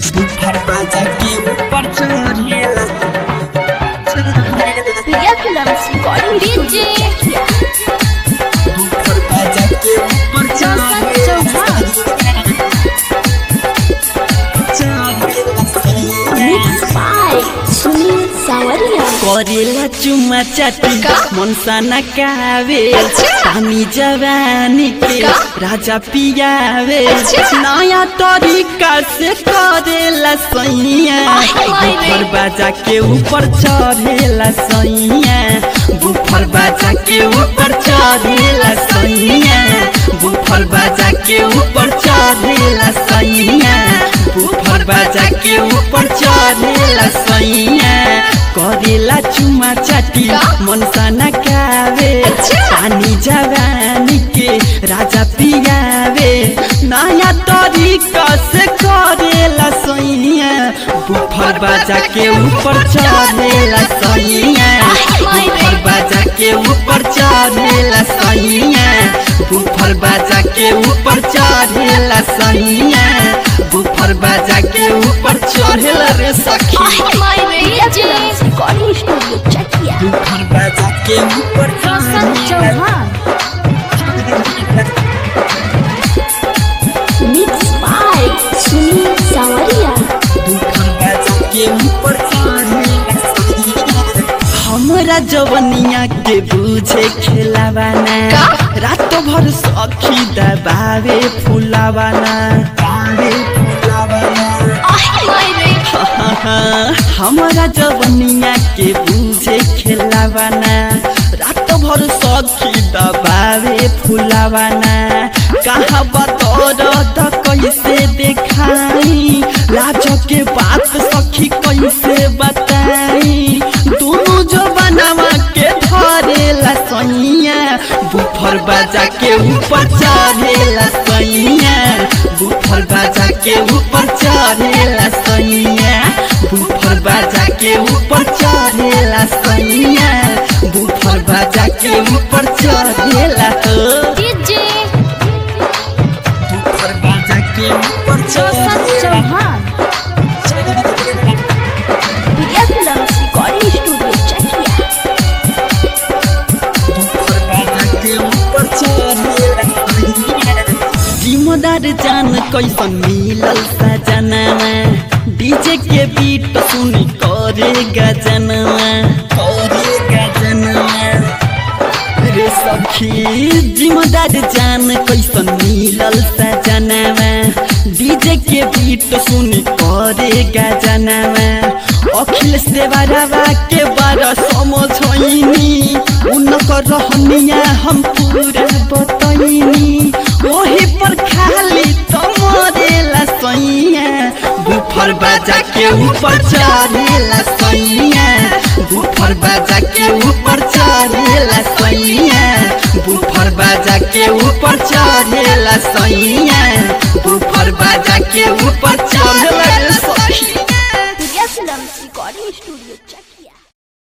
बुफर बाजा के ऊपर चढ़ेला Priya films recording DJ woofer बाजा के ऊपर चौहान। मिक्स बाय सुनील सावरिया करेला चुमा चाटी का? मनसा नकावे अच्छा। पानी जवानी के का? राजा पियावे अच्छा। नया तरीका से करेला सैया माय रे। बुफर बाजा के ऊपर चढ़ेला सैया बुफर बाजा के ऊपर चढ़ेला सैया बुफर बाजा के ऊपर चढ़ेला सैया बुफर बाजा के ऊपर चढ़ेला सैया करेला चुमा चाटी का? मनसा नकावे अच्छा। पानी जवानी के राजा पियावे नया तरीका से करेला सैया बुफर बाजा के ऊपर चढ़ेला सैया बुफर बाजा के ऊपर चढ़ेला सैया बुफर बाजा के ऊपर चढ़ेला सैया बुफर बाजा के ऊपर चढ़ेला रे सखी Priya films recording studio Chakiya woofer बाजा के ऊपर Roshan Chauhan mix by Sunil Sawariya woofer बाजा के ऊपर चढ़ेला हमरा जवनिया के बुझे खेलावाना का? रात भर सखी दबावे फुलावाना काले फुलावाना हमरा जवनिया के बुझे खेलावाना रात भर सखी दबावे फुलावाना कहाँ बतौर त कैसे देखाई लाज के बात सखी कैसे बताई दोनों जवानवा के धरेला सैया बुफर बाजा के ऊपर चढ़ेला सैया बुफर बाजा के ऊपर चढ़ेला सैया बुफर बाजा के ऊपर चढ़ेला सैया बुफर बाजा के ऊपर चढ़ेला हो डीजे बुफर बाजा के ऊपर Roshan Chauhan Priya films recording studio Chakiya woofer बाजा के ऊपर चढ़ेला जिम्मेदार जान कैसन मिलल सजनवा डीजे के बीट सुनी करे गजनवा करे गजनवा रे सखी जिम्मेदार जान कैसन मिलल सजनवा डीजे के बीट सुनी करे गजनवा अखिलेश देवरवा के बारे समझैनी उनकर रहनिया हम पूरा बतैनी ओही पर खाली तमरेला सैया बुफर बाजा के ऊपर चढ़ेला सैया बुफर बाजा के ऊपर चढ़ेला सैया बुफर बाजा के ऊपर चढ़ेला सैया बुफर बाजा के ऊपर चढ़